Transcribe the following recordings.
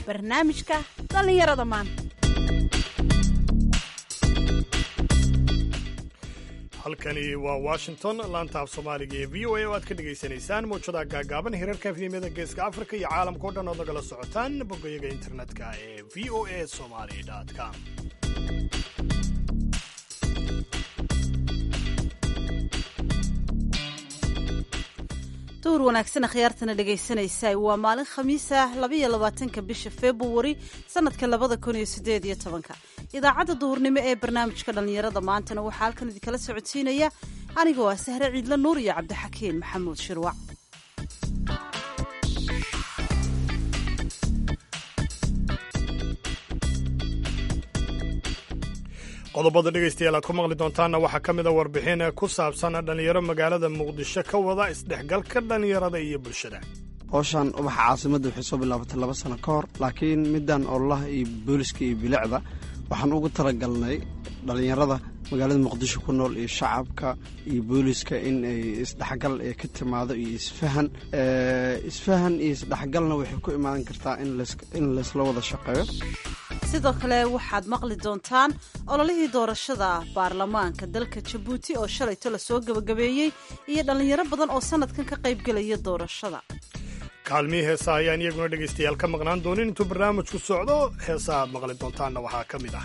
barnaamijka dhallinyarada maanta halkani waa washington laanta af soomaaliga ee v o a oo aad ka dhegaysanaysaan mawjadaha gaagaaban hirarka efyemyada geeska afrika iyo caalamka o dhan ood nagala socotaan boggayaga internetka ee v o a somali com duur wanaagsan akhyaartana dhegaysanaysa waa maalin khamiisa labaiyo labaatanka bisha februari sanadka labada kun iyo sideed iyo tobanka idaacadda duhurnimo ee barnaamijka dhallinyarada maantana waxaa halkan idinkala socodsiinaya anigoo ah sahre ciidla nuur iyo cabdixakiin maxamuud shirwac qodobada dhegaystayaal aad ku maqli doontaanna waxaa ka mida warbixin ku saabsan dhallinyaro magaalada muqdisho ka wada isdhexgalka dhallinyarada iyo bulshada howshan ubaxa caasimadda waxay soo bilaabatay laba sano ka hor laakiin middan ololaha iyo booliska iyo bilicda waxaan ugu talagalnay dhallinyarada magaalada muqdisho ku nool iyo shacabka iyo booliska in ay isdhexgal ee ka timaado iyo isfahan isfahan iyo isdhexgalna waxay ku imaadan kartaa in laysla wada shaqeeyo sidoo kale waxaad maqli doontaan ololihii doorashada baarlamaanka dalka jabuuti oo shalayto lasoo gebagabeeyey iyo dhallinyaro badan oo sanadkan ka qaybgelaya doorashada kaalmihii heesaha ayaan iyaguna dhegaystayaal ka maqnaan doonin intuu barnaamijku socdo heesaha aad maqli doontaanna waxaa ka mid ah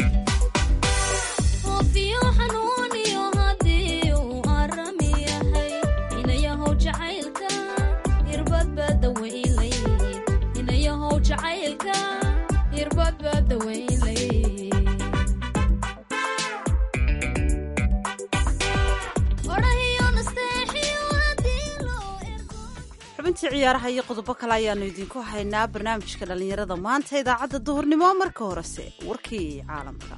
xubintii ciyaaraha iyo qodobo kale ayaanu idinku haynaa barnaamijka dhallinyarada maanta idaacadda duhurnimo marka horese warkii caalamka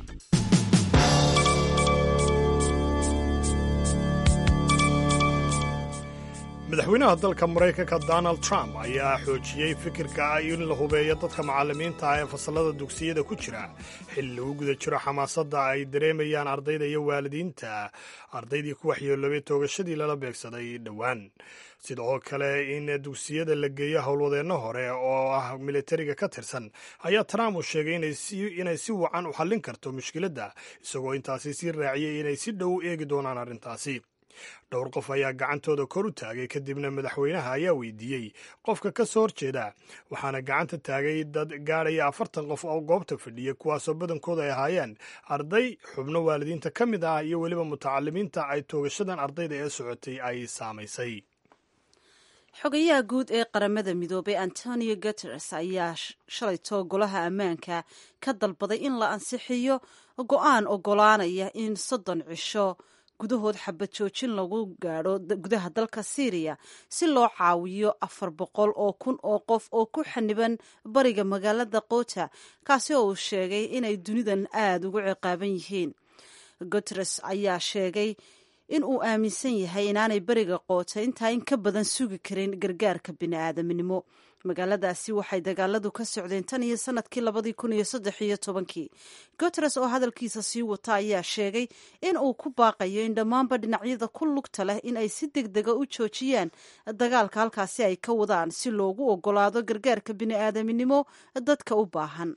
madaxweynaha dalka maraykanka donald trump ayaa xoojiyey fikirka ah in la hubeeyo dadka macallimiinta ah ee fasallada dugsiyada ku jira xilli lagu guda jiro xamaasadda ay dareemayaan ardayda iyo waalidiinta ardaydii ku waxyeeloobay toogashadii lala beegsaday dhowaan sidoo kale in dugsiyada la geeyo howlwadeenno hore oo ah militariga ka tirsan ayaa trump uu sheegay inay si wacan u xallin karto mushkiladda isagoo intaasi sii raaciyey inay si dhow eegi doonaan arrintaasi dhowr qof ayaa gacantooda kor u taagay kadibna madaxweynaha ayaa weydiiyey qofka ka soo horjeeda waxaana gacanta taagay dad gaadhaya afartan qof oo goobta fadhiya kuwaasoo badankooda ay ahaayeen arday xubno waalidiinta ka mid ah iyo weliba mutacalimiinta ay toogashadan ardayda ee socotay ay saamaysay xogayaha guud ee qaramada midoobay antonio guteres ayaa shalayto golaha ammaanka ka dalbaday in la ansixiyo go-aan ogolaanaya in soddon cisho gudahood xabad joojin lagu gaadho gudaha dalka syriya si loo caawiyo afar boqol oo kun oo qof oo ku xaniban bariga magaalada kota kaasi oo uu sheegay inay dunidan aada ugu ciqaaban yihiin guteres ayaa sheegay in uu aaminsan yahay inaanay beriga qoota intaa in ka badan sugi karin gargaarka bini'aadaminimo magaaladaasi waxay dagaaladu ka socdeen tan iyo sanadkii labadii kun iyo saddex iyo tobankii guteres oo hadalkiisa sii wata ayaa sheegay in uu ku baaqayo in dhammaanba dhinacyada ku lugta leh in ay si deg dega u joojiyaan dagaalka halkaasi ay ka wadaan si loogu ogolaado gargaarka bini'aadaminimo dadka u baahan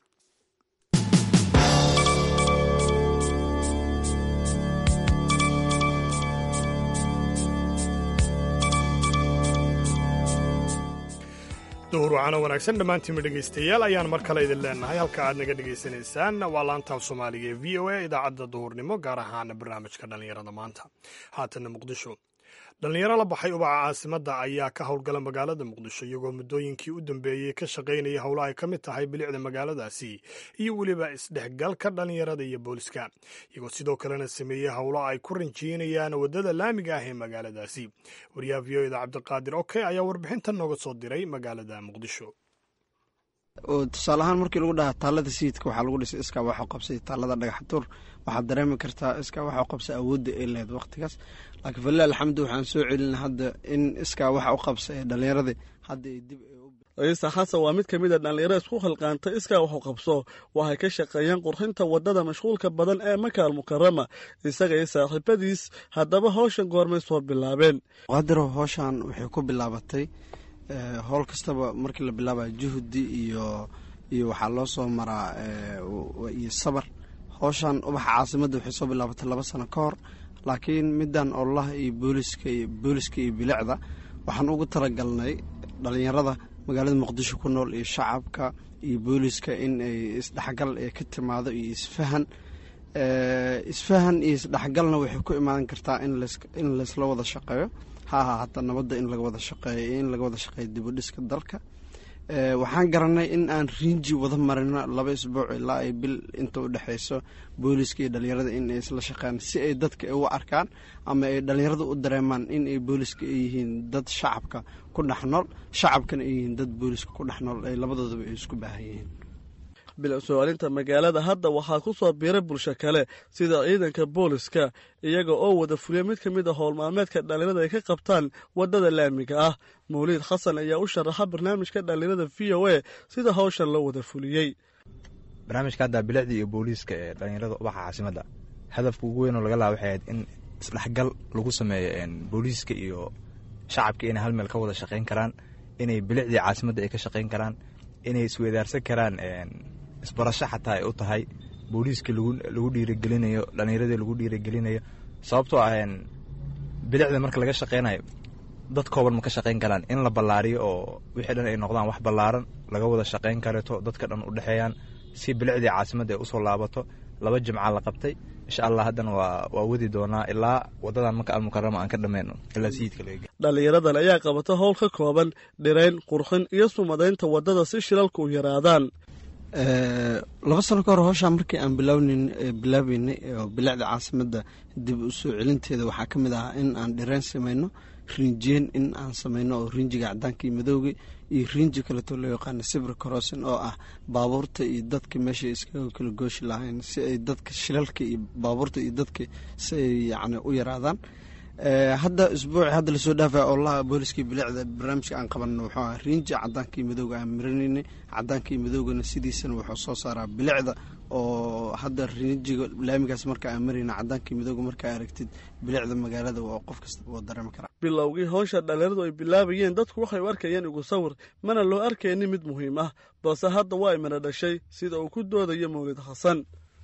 duhur wacano wanaagsan dhammaantiinma dhegaystayaal ayaan mar kale idin leenahay halka aad naga dhegaysanaysaan waa laantaaf soomaaliga ee v o a idaacadda duhurnimo gaar ahaan barnaamijka dhallinyarada maanta haatanna muqdisho dhallinyaro la baxay ubaca caasimadda ayaa ka howlgala magaalada muqdisho iyagoo muddooyinkii u dambeeyey ka shaqaynaya howlo ay ka mid tahay bilicda magaaladaasi iyo weliba isdhexgalka dhallinyarada iyo booliska iyagoo sidoo kalena sameeyey howlo ay ku ranjiinayaan waddada laamiga ah ee magaaladaasi wariyaha v o eda cabdiqaadir oke ayaa warbixintan nooga soo diray magaalada muqdisho oo tusaale ahaan markii lagu dhahaa taallada sayidka waxaa lagu dhisay iskaa waxu qabsay taallada dhagaxtuur waxaad dareemi kartaa iskaa waxu qabsay awoodda ay lahayd waqtigaas laakiin falilah alxamdu waxaan soo celina hadda in iskaa waxa u qabsa ee dhallinyaradii hadda ay dib ciise xasan waa mid ka mid a dhallinyaro isku khilqaanta iskaa waxu qabso waxay ka shaqeeyeen qurxinta waddada mashquulka badan ee makaal mukarama isaga iyo saaxiibadiis haddaba howshan goormay soo bilaabeen qadiro howshan waxay ku bilaabatay howl kastaba markii la bilaabaya juhdi iyo iyo waxaa loo soo maraa iyo sabar howshan ubaxa caasimadda waxay soo bilaabatay laba sano ka hor laakiin middan ololaha iyo booliska iyo booliska iyo bilicda waxaan ugu talagalnay dhalinyarada magaalada muqdisho ku nool iyo shacabka iyo booliska in ay isdhexgal ee ka timaado iyo isfahan isfahan iyo isdhexgalna waxay ku imaadan kartaa in laysla wada shaqeeyo ha ahaa hataa nabadda in laga wada shaqeeyo iyo in laga wada shaqeeyo dibudhiska dalka waxaan garanay in aan riinji wada marino laba isbuuc ilaa ay bil inta u dhexeyso booliska iyo dhalinyarada in ay isla shaqeeyaan si ay dadka uga arkaan ama ay dhalinyarada u dareemaan in ay booliska ay yihiin dad shacabka ku dhex nool shacabkana ay yihiin dad booliska ku dhex nool ay labadoodaba ay isku baahan yihiin bilow-sooalinta magaalada hadda waxaa ku soo biiray bulsho kale sida ciidanka booliska iyaga oo wada fuliya mid ka mid a howlmaalmeedka dhalinyarada ay ka qabtaan waddada laamiga ah mawliid xasan ayaa u sharaxa barnaamijka dhalinyarada v o a sida hawshan loo wada fuliyey barnaamijka hadda bilicda iyo booliiska ee dhalinyarada ubaxa caasimadda hadafka ugu weyn oo laga laha waxay ahayd in isdhexgal lagu sameeyo booliiska iyo shacabka inay hal meel ka wada shaqayn karaan inay bilicdii caasimadda ay ka shaqayn karaan inay isweydaarsan karaan isbarasho xataa ay u tahay booliiska lagu dhiirigelinayo dhallinyaradii lagu dhiirigelinayo sababtoo ah bilicda marka laga shaqeynayo dad kooban ma ka shaqayn karaan in la ballaariyo oo wixii dhan ay noqdaan wax ballaaran laga wada shaqayn kareto dadka dhan u dhexeeyaan si bilicdii caasimadda ay usoo laabato laba jimca la qabtay insha allah haddana waa waa wadi doonaa ilaa wadadan maka almukarama aan ka dhameyno ilaa sayidka laga dhallinyaradan ayaa qabata howl ka kooban dhirayn qurxin iyo sumadaynta waddada si shilalka u yaraadaan laba sano ka hor howshaa markii aan bilaawn bilaabeynay oo bilicda caasimadda dib u soo celinteeda waxaa ka mid ahaa in aan dhirayn samayno riinjiyeen in aan samayno oo riinjiga cadaanka iyo madowga iyo riinji kaleto loo yaqaano sibir crossin oo ah baabuurta iyo dadka meesha iskaga kala gooshi lahayn si ay dadka shilalka iyo baabuurta iyo dadka si ay yacni u yaraadaan hadda isbuuci hadda lasoo dhaafaya olaha booliskii bilicda barnaamijka aan qabanno wuxuu aha riinji cadaanka iyo madowga aan marinaynay cadaanka iyo madowgana sidiisana wuxuu soo saaraa bilicda oo hadda riinjiga laamigaas marka aan marayna cadaanka iyo madowga markaa aragtid bilicda magaalada waa qof kasta woo dareemi karaa bilowgii howsha dhalinyaradu ay bilaabayeen dadku waxay u arkayeen igu sawir mana loo arkaynin mid muhiim ah balse hadda waa imana dhashay sida uu ku doodayo mawlid xasan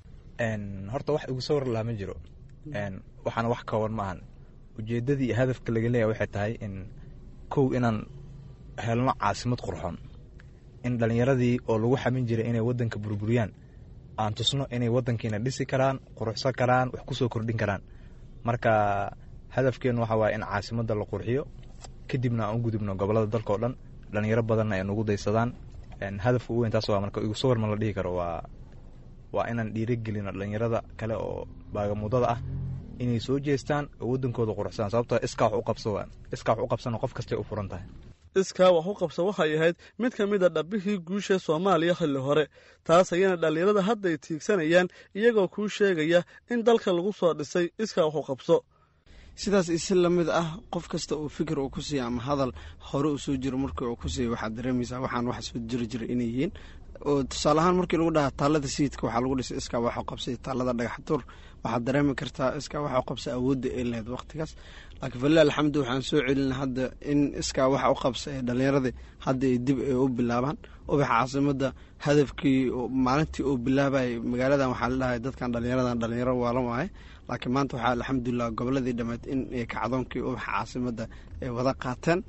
horta wax igu sawir lahaa ma jiro waxaana wax kooban ma ahan ujeeddadii iyo hadafka laga leeyahay waxay tahay in kow inaan helno caasimad qurxoon in dhallinyaradii oo lagu xamin jiray inay waddanka burburiyaan aan tusno inay waddankiina dhisi karaan quruxsan karaan wax ku soo kordhin karaan marka hadafkeennu waxa waaye in caasimadda la qurxiyo kadibna aan u gudubno gobollada dalka oo dhan dhallinyaro badanna ay nagu daysadaan hadafka ugu weyn taas waa marka igu sawir ma la dhihi karo waa waa inaan dhiirigelino dhallinyarada kale oo baagamuddada ah inay soo jeestaan oo waddankooda quruxsadaan sababtoo iskaa wax u qabsada iskaa wax u qabsana qof kastay u furan tahay iskaa wax u qabsa waxay ahayd mid ka mid a dhabbihii guusha soomaaliya xilli hore taas ayana dhallinyarada hadday tiigsanayaan iyagoo kuu sheegaya in dalka lagu soo dhisay iskaa wax u qabso sidaas isi lamid ah qof kasta uu fikir uu ku siiya ama hadal hore uu soo jiro markii uu ku siiya waxaad dareemaysaa waxaan wax soo jiri jira inay yihiin oo tusaale ahaan markii lagu dhahaa taalada sayidka waxaa lagu dhisay iskaa waxu qabsay taalada dhagaxtuur waxaad dareemi kartaa iskaa waxu qabsa awoodda ay lahayd waqtigaas laakiin falilah alxamdu waxaan soo celina hadda in iskaa waxa u qabsa ee dhallinyaradii hadda ay dib ay u bilaabaan ubaxa caasimadda hadafkii maalintii uu bilaabayay magaaladan waxaa la dhahay dadkan dhallinyaradan dhallinyaro waalan waaye laakiin maanta waxaa alxamdulilah goboladii dhammeed in kacdoonkii ubaxa caasimadda ay wada qaateen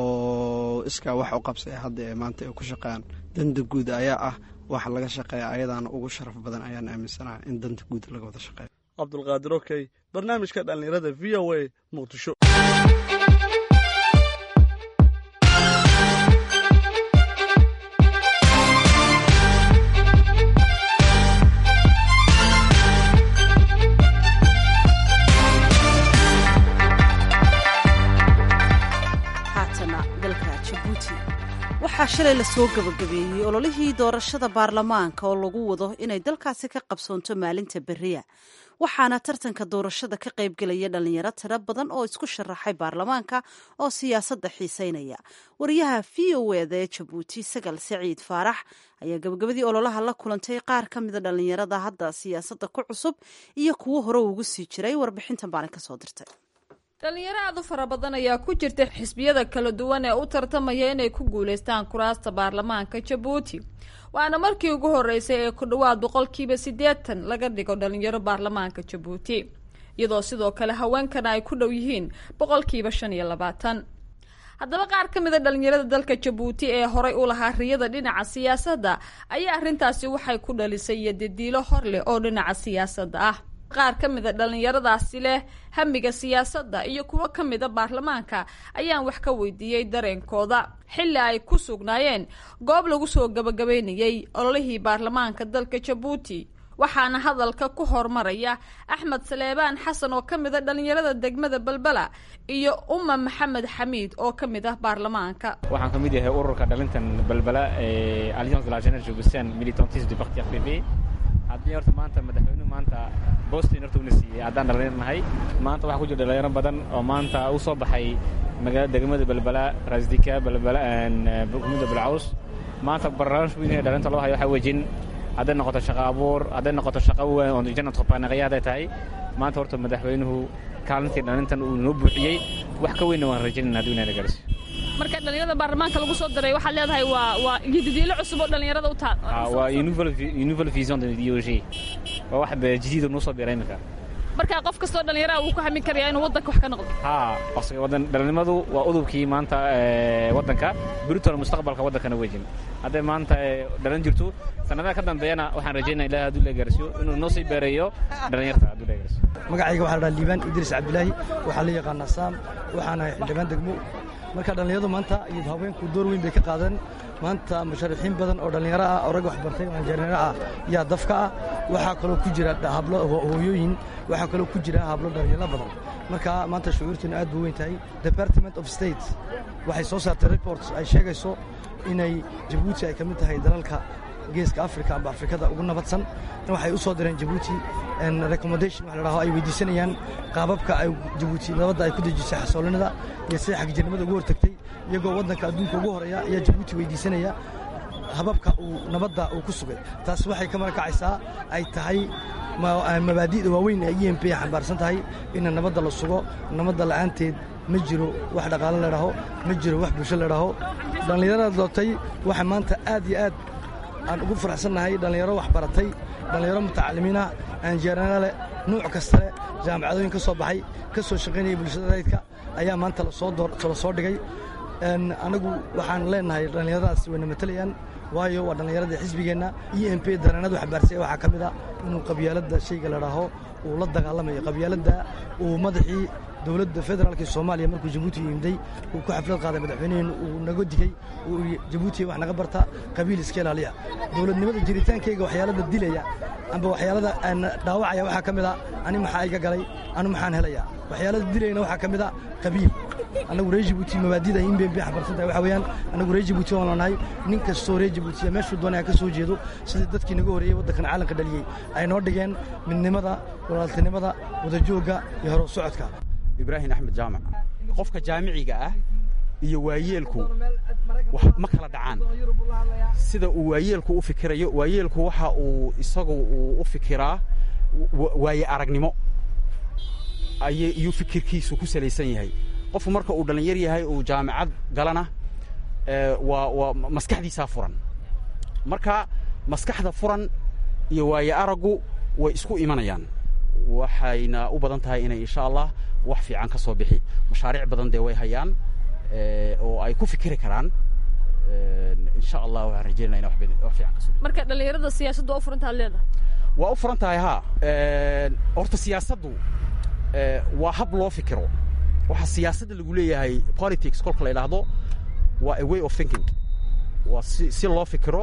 oo iskaa wax u qabsa ee hadda ee maanta ay ku shaqeeyaan danta guud ayaa ah waxa laga shaqeeya ayadaana ugu sharaf badan ayaan aaminsanaha in danta guud laga wada shaqeeyo cabdulqaadir okey barnaamijka dhallinyarada v o a muqdisho haatana dalka jabuuti waxaa shalay lasoo gabagabeeyey ololihii doorashada baarlamaanka oo lagu wado inay dalkaasi ka qabsoonto maalinta beriya waxaana tartanka doorashada ka qaybgelaya dhalinyaro tiro badan oo isku sharaxay baarlamaanka oo siyaasadda xiiseynaya wariyaha v o eda ee jabuuti sagal saciid faarax ayaa gabagabadii ololaha la kulantay qaar ka mida dhalinyarada hadda siyaasadda ku cusub iyo kuwo hore ugu sii jiray warbixintan baana kasoo dirtay dhalinyaro aad u fara badan ayaa ku jirta xisbiyada kala duwan ee u tartamaya inay ku guuleystaan kuraasta baarlamaanka jabuuti waana markii ugu horeysay ee ku dhowaad boqolkiiba siddeetan laga dhigo dhalinyaro baarlamaanka jabuuti iyadoo sidoo kale haweenkana ay ku dhow yihiin boqolkiiba shan iyo labaatan haddaba qaar ka mid a dhalinyarada dalka jabuuti ee horay u lahaa riyada dhinaca siyaasadda ayaa arrintaasi waxay ku dhalisay iyo dediilo hor leh oo dhinaca siyaasadda ah qaar ka mid a dhallinyaradaasi leh hamiga siyaasadda iyo kuwo ka mid a baarlamaanka ayaan wax ka weydiiyey dareenkooda xilli ay ku sugnaayeen goob lagu soo gabagabeynayey ololihii baarlamaanka dalka jabuuti waxaana hadalka ku hormaraya axmed saleebaan xasan oo ka mid a dhallinyarada degmada balbala iyo uma maxamed xamiid oo ka mid ah baarlamaanka waxaan ka mid yahay ururka dhalintan balbala ee alliance de la jeunesse jubistan militantisme du parti rpb haddii horta maanta madaxweynuhu maanta bostin horta una siiyey haddaan dhalinyar nahay maanta waxaa ku jira dhalinyaro badan oo maanta u soo baxay magaalada degmada balbala rasdika balbala kumida balcaws maanta barnaamij weyn ee dhalinta loo hayo waxaa wejin hadday noqoto shaqo abuur hadday noqoto shaqo weyn oo janat hobaanaqaya hadday tahay maanta horta madaxweynuhu kaalintii dhalintan uu noo buuxiyey wax ka weynna waan rajaynayna hadduu inayna gaarsiiyo marka dhalinyarada baarlamaanka lagu soo diray waxaad leedahay waa waa jadidiilo cusub oo dhalinyarada u taa waa nouvelle vision de idéologie waa wax jadiida noo soo biray iminka marka qof kastoo dhalinyaraha wuu ku hamin karayaa inuu waddanka wax ka noqdo haa parce wadan dhalinimadu waa udubkii maanta waddanka britol mustaqbalka waddankana wejin hadday maanta dhalan jirto sanadaha ka dambeeyana waxaan rajaynaya ilahi hadduu la gaarsiiyo inuu noo sii beereeyo dhalinyarta hadduu la gaarsiiyo magacayga waxaa la dhaha liibaan idriis cabdilaahi waxaa la yaqaanaa saam waxaan ahay xildhibaan degmo marka dhallinyaradu maanta iyo haweenku door weyn bay ka qaadeen maanta musharaxiin badan oo dhallinyaro ah oo rag waxbartay oo injineero ah yaa dafka ah waxaa kaloo ku jira hablo hooyooyin waxaa kaloo ku jira hablo dhallinyaro badan marka maanta shucuurtuna aad buu weyn tahay department of state waxay soo saartay reports ay sheegayso inay jabuuti ay ka mid tahay dalalka geeska africa amba afrikada ugu nabadsan waxay u soo direen jabuuti recommendation wax la dhaho ay weydiisanayaan qaababka ay jabuuti nabadda ay ku dejisay xasoolinada iyo sida xagjirnimada ugu hortagtay iyagoo waddanka adduunka ugu horeeya ayaa jabuuti weydiisanaya hababka uu nabadda uu ku sugay taas waxay ka marakacaysaa ay tahay mabaadi'da waaweyn ee e m p xambaarsan tahay ina nabadda la sugo nabadda la'aanteed ma jiro wax dhaqaalo ladhaho ma jiro wax bulsho ladhaho dhallinyarada dootay waxa maanta aad iyo aad aan ugu faraxsannahay dhallinyaro wax baratay dhallinyaro mutacalimiinah aanjeerana leh nuuc kasta leh jaamacadooyin ka soo baxay ka soo shaqaynaya bulshada rayidka ayaa maanta la soo dhigay anagu waxaan leenahay dhallinyaradaas wayna matalayaan waayo waa dhallinyaradii xisbigeenna e m p dareenadu xambaarsay waxaa ka mid a inuu qabyaaladda shayga ladhaaho uu la dagaalamayo qabyaaladda uu madaxii dowladda federaalka soomaaliya markuu jabuuti yimday uu ku xaflad qaaday madaxweyneheennu uu naga digey uu jabuuti wax naga barta qabiil iska ilaaliya dowladnimada jiritaankeyga waxyaalada dilaya amba waxyaalada dhaawacaya waxaa ka mid a ani maxaa iga galay anu maxaan helaya waxyaalada dilayna waxaa ka mid a qabiil annagu reer jabuuti mabaadida in been bay xambarsan tahay waxa weeyaan annagu reer jabuuti waan lanahay nin kastoo reer jabuutiya meeshuu doonaya ka soo jeedo sidii dadkii naga horreeyey waddankan caalamka dhaliyey ay noo dhigeen midnimada walaaltinimada wadajoogga iyo horow socodka ibraahim axmed jaamac qofka jaamiciga ah iyo waayeelku ma kala dhacaan sida uu waayeelku u fikirayo waayeelku waxa uu isagu uu u fikiraa waaye aragnimo iyuu fikirkiisu ku salaysan yahay qofku marka uu dhallinyar yahay uu jaamicad galana waa waa maskaxdiisaa furan marka maskaxda furan iyo waaye araggu way isku imanayaan waxayna u badan tahay inay insha allah wax fiican ka soo bixi mashaariic badan dee way hayaan oo ay ku fikiri karaan insha allah waxaan rajeynaya ina wax fiican ka soo bixi marka dhallinyarada siyaasaddu waa u furantaad leedahay waa u furan tahay haa horta siyaasaddu waa hab loo fikiro waxa siyaasadda lagu leeyahay politics kolka la idhaahdo waa a way of thinking waa si si loo fikiro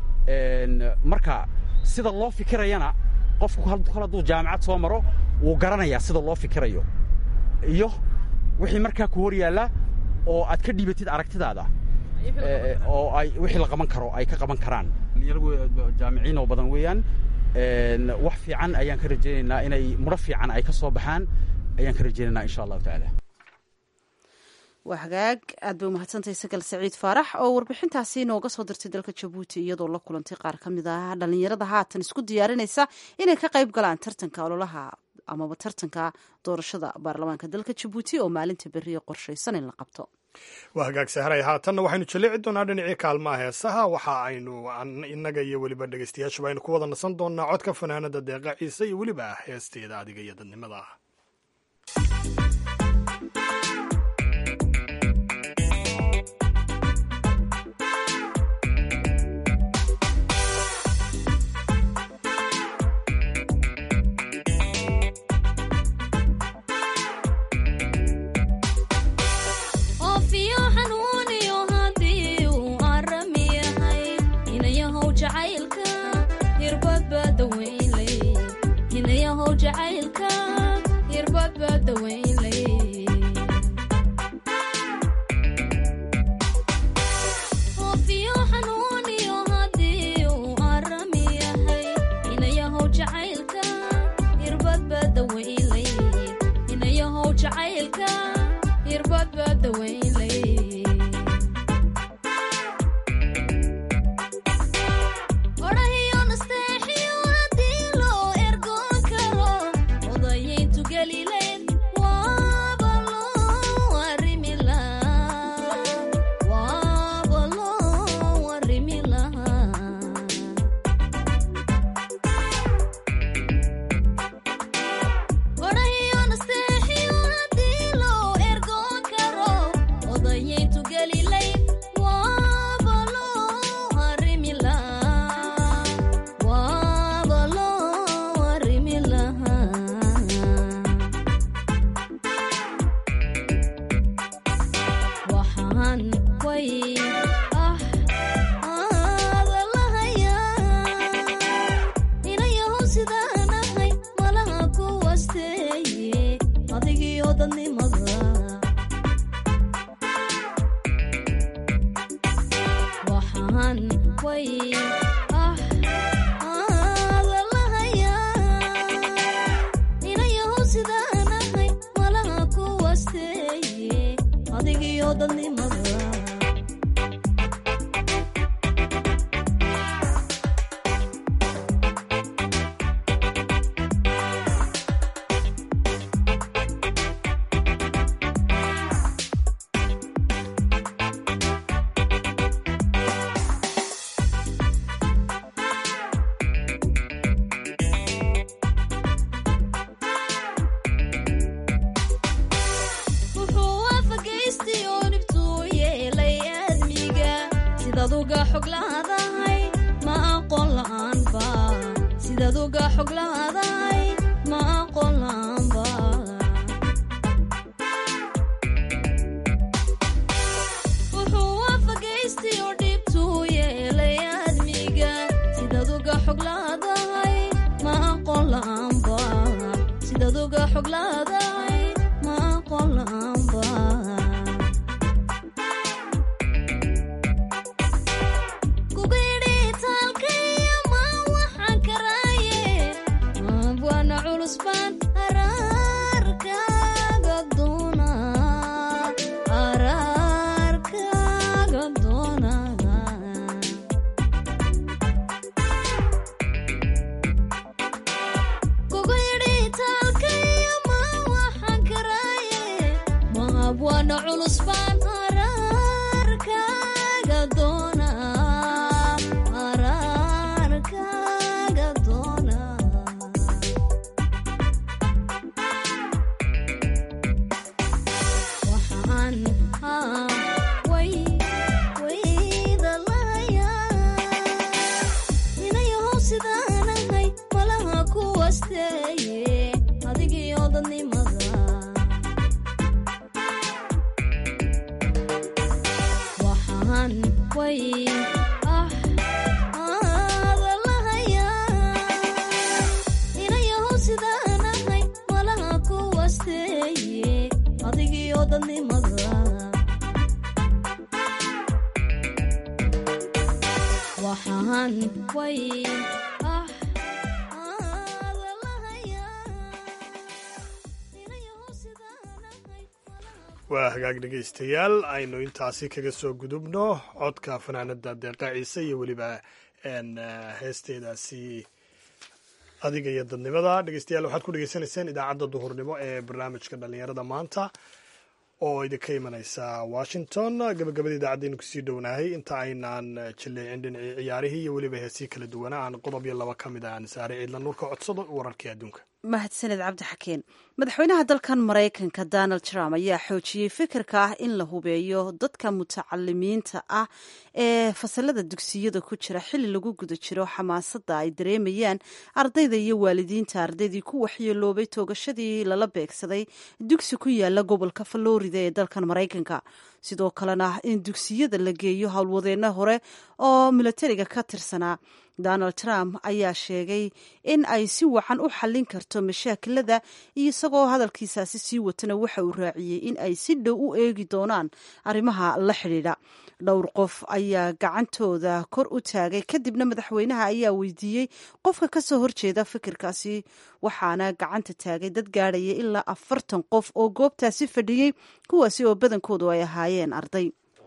marka sida loo fikirayana qofku kol hadduu jaamacad soo maro wuu garanayaa sida loo fikirayo iyo wixii markaa ku hor yaalla oo aad ka dhiibatid aragtidaada oo ay wixii la qaban karo ay ka qaban karaan jaamiciin oo badan weeyaan wax fiican ayaan ka rajaynaynaa inay mudho fiican ay ka soo baxaan ayaan ka rajaynaynaa insha allahu tacaala waa hagaag aad bay umahadsantahay sagal saciid faarax oo warbixintaasi inooga soo dirtay dalka jabuuti iyadoo la kulantay qaar ka mid ah dhallinyarada haatan isku diyaarinaysa inay ka qayb galaan tartanka ololaha amaba tartanka doorashada baarlamaanka dalka jabuuti oo maalinta beriya qorshaysan in la qabto waa hagaag sahray haatanna waxaynu jaleeci doonaa dhinacii kaalmaha heesaha waxa aynu innaga iyo weliba dhegeystayaashuba aynu ku wada nasan doonaa codka fanaanada deeqa ciise iyo weliba heesteeda adiga iyo dadnimada waa hagaag dhegaystayaal aynu intaasi kaga soo gudubno codka fanaanada deeqa ciise iyo weliba heesteedaasi adiga iyo dadnimada dhegeystayaal waxaad ku dhegeysanayseen idaacadda duhurnimo ee barnaamijka dhallinyarada maanta oo idinka imanaysa washington gabagabada idaacaddeenu kusii dhownahay inta aynaan jilleecin dhinacii ciyaarihii iyo weliba heesii kala duwana aan qodob iyo laba ka mid aan saare ciidla nuurka codsado wararkii adduunka mahadsaned cabdi xakeen madaxweynaha dalkan maraykanka donald trump ayaa xoojiyey fikirka ah in la hubeeyo dadka mutacalimiinta ah ee fasalada dugsiyada ku jira xilli lagu guda jiro xamaasadda ay dareemayaan ardayda iyo waalidiinta ardaydii ku waxyeeloobay toogashadii lala beegsaday dugsi ku yaala gobolka florida ee dalkan maraykanka sidoo kalena in dugsiyada la geeyo howlwadeenno hore oo milatariga ka tirsanaa donald trump ayaa sheegay in ay si wacan u xallin karto mashaakilada iyo isagoo hadalkiisaasi sii watana waxa uu raaciyey in ay si dhow u eegi doonaan arrimaha la xidhiidha dhowr qof ayaa gacantooda kor u taagay kadibna madaxweynaha ayaa weydiiyey qofka ka soo horjeeda fikirkaasi waxaana gacanta taagay dad gaadhaya ilaa afartan qof oo goobtaasi fadhiyey kuwaasi oo badankoodu ay ahaayeen arday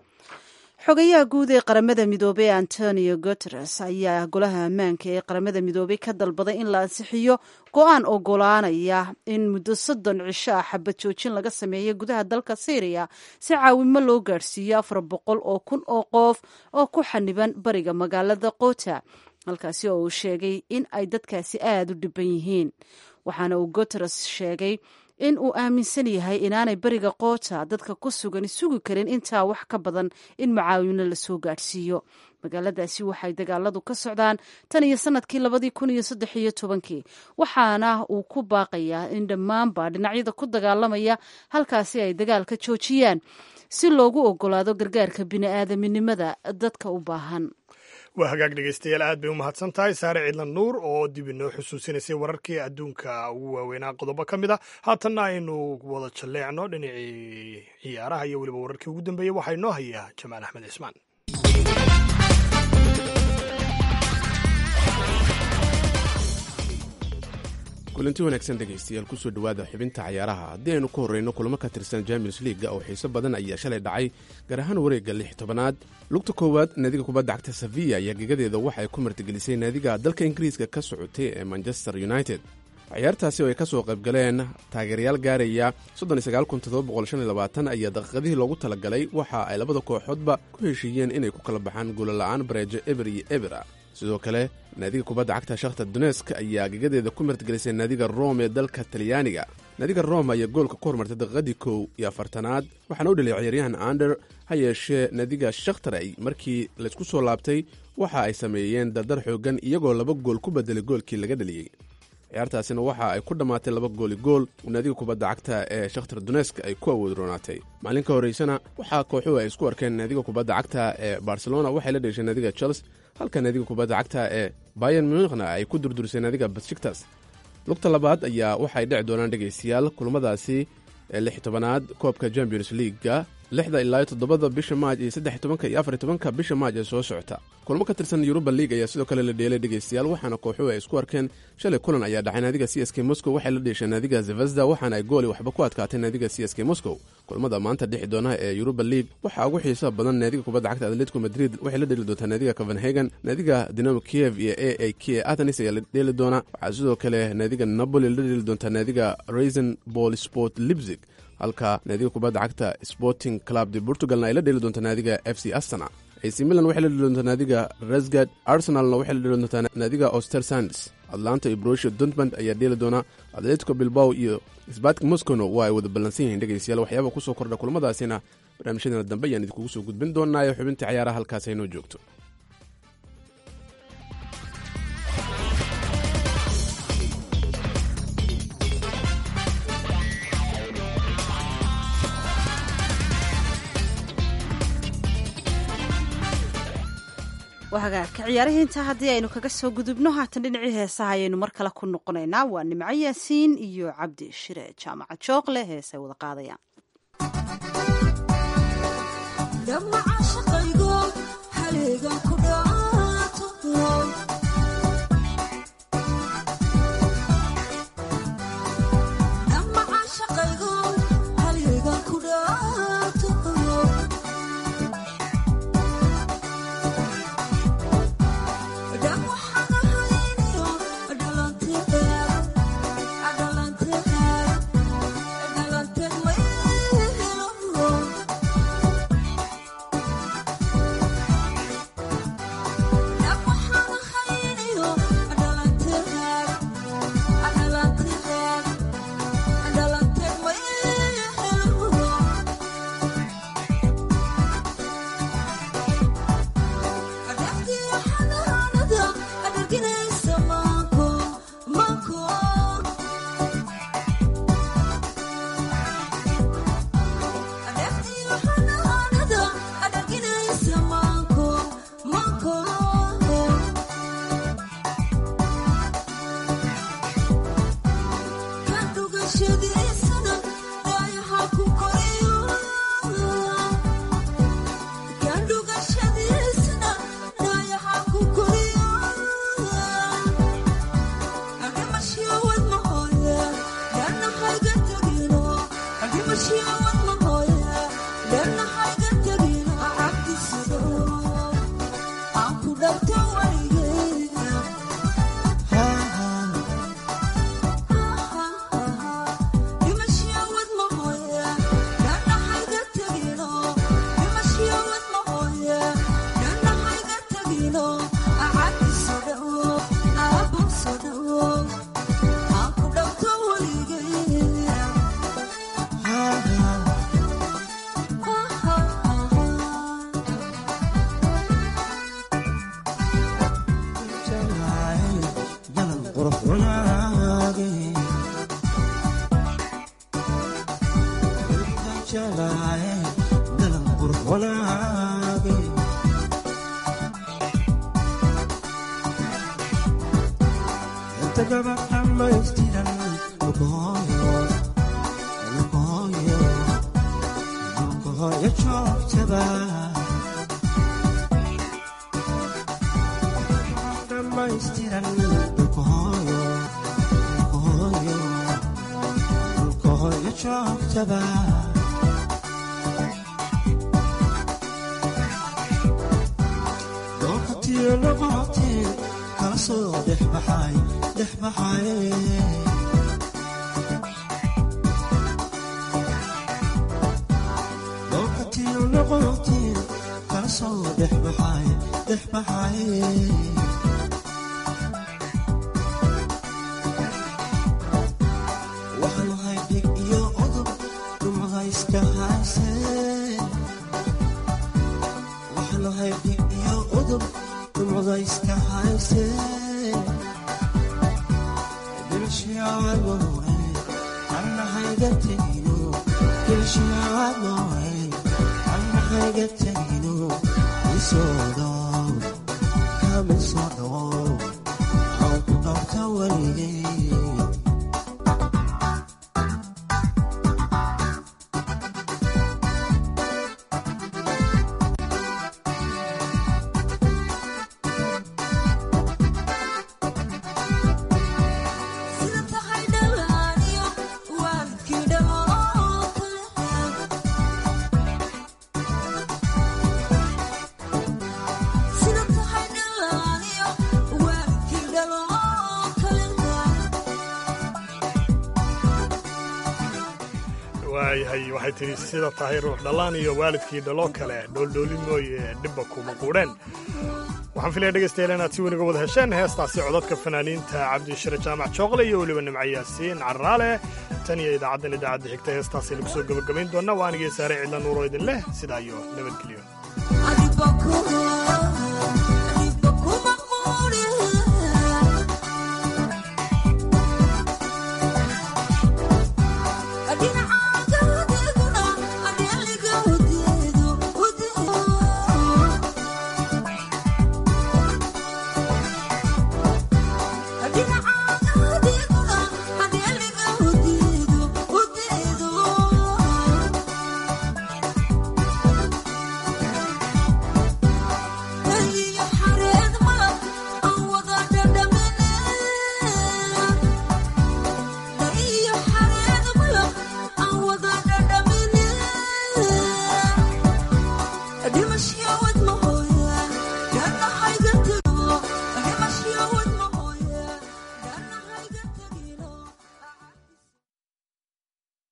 xogayaha guud ee qaramada midoobey antonio guteres ayaa golaha ammaanka ee qaramada midoobey ka dalbaday in la ansixiyo go-aan ogolaanaya in muddo soddon cisho ah xabad joojin laga sameeyo gudaha dalka syriya si caawimo loo gaadhsiiyo afar boqol oo kun oo qof oo ku xaniban bariga magaalada kota halkaasi oo uu sheegay in ay dadkaasi aada u dhiban yihiin waxaana uu guteres sheegay in uu aaminsan yahay inaanay beriga koota dadka ku sugan sugi karin intaa wax ka badan in macaawino lasoo gaadhsiiyo magaaladaasi waxay dagaaladu ka socdaan tan iyo sanadkii labadii kun iyo saddex iyo tobankii waxaana uu ku baaqayaa in dhammaanba dhinacyada ku dagaalamaya halkaasi ay dagaalka joojiyaan si loogu ogolaado gargaarka bini-aadaminimada dadka u baahan waa hagaag dhegeystayaal aad bay u mahadsan tahay saare ciidlan nuur oo dib inoo xusuusinaysay wararkii adduunka ugu waaweynaa qodobo ka mid a haatanna aynu wada jalleecno dhinacii ciyaaraha iyo weliba wararkii ugu dambeeyey waxaa inoo hayaa jamaal axmed cismaan kulanti wanaagsan dhegaystayaal kusoo dhowaada xubinta cayaaraha haddii aynu ku horreyno kulamo ka tirsan champions leaga oo xiiso badan ayaa shalay dhacay gaar ahaan wareegga lix tobanaad lugta koowaad naadiga kubadda cagta sevilla ayaa gegadeeda waxa ay ku martigelisay naadiga dalka ingiriiska ka socotay ee manchester united ciyaartaasi oo ay ka soo qaybgaleen taageerayaal gaaraya ayaa daqiiqadihii loogu talagalay waxa ay labada kooxoodba ku heshiiyeen inay ku kala baxaan guulala'aan bareejo eber iyo ebera sidoo kale naadiga kubadda cagta shakhtar donesk ayaa gegadeeda ku martigelisay naadiga rome ee dalka talyaaniga naadiga rome ayaa goolka ku hormartay daqiiqadii kow iyo afartanaad waxaana u dheliyay ciyaaryahan ander ha yeeshee naadiga shakhtar ay markii laysku soo laabtay waxa ay sameeyeen dardar xooggan iyagoo laba gool ku bedelay goolkii laga dheliyey ciyaartaasina waxa ay ku dhammaatay laba gooli gool naadiga kubadda cagta ee shakhtar donesk ay ku awood roonaatay maalin ka horraysana waxaa kooxuhu ay isku arkeen naadiga kubadda cagta ee barcelona waxay la dheshay naadiga chels halka naadiga kubadda cagta ee bayan munikhna ay ku durdurisay naadiga basjiktas lugta labaad ayaa waxay dhici doonaan dhegaystayaal kulamadaasi ee lix tobanaad koobka champions leaga lixda ilaa toddobada bisha maaj iyo saddex tobanka iyo afar tobanka bisha maaj ee soo socota kulmo ka tirsan yuruba league ayaa sidoo kale la dheelay dhegaystayaal waxaana kooxuhu ay isku arkeen shalay kulan ayaa dhacay naadiga c s k moscow waxay la dheeshay naadiga zvezda waxaana ay gooli waxba ku adkaatay naadiga c s k moscow kulmada maanta dhixi doona ee yuruba league waxaa ugu xiisaha badan naadiga kubadda cagta atletico madrid waxay la dheeli doontaa naadiga copenhagen naadiga dinamo kiev iyo a a k atenis ayaa la dheeli doona waxaa sidoo kale naadiga napoli la dheeli doontaa naadiga raisen ball sport lipzig halka naadiga kubadda cagta sporting club de portugalna ay la dheeli doontaa naadiga f c astana ac milan waxay la dheli doontaa naadiga rasgad arsenalna waxay la dheli doontaa naadiga oster sands atlanta iyo brosio dortmund ayaa dheeli doona atletico bilbao iyo sbatik moscowna waa ay wada ballansan yihiin dhegaystayaal waxyaaba kusoo kordha kulamadaasina barnaamijyadeena dambe ayaan idinkugu soo gudbin doonaa ee xubintii cayaaraha halkaas aynoo joogto hagaagka ciyaarihii intaa haddii aynu kaga soo gudubno haatan dhinacii heesaha ayaynu mar kale ku noqonaynaa waa nimco yaasiin iyo cabdi shire jaamacad jooqle heesay wada qaadayaan Thank you. waayahay waxay tidhi sida tahay ruux dhallaan iyo waalidkii dhaloo kale dhooldhooli mooye dhibba kuma quudheen waxaan filaya dhegaystayaal inaad si weniga wada hesheen heestaasi codadka fanaaniinta cabdishire jaamac jooqle iyo weliba nimco yaasiin carraale tan iyo idaacaddan idaacadda xigta heestaasi lagu soo gebagabayn doonna waa anigii saare cidla nuuro idin leh sidaa iyo nabadgelyo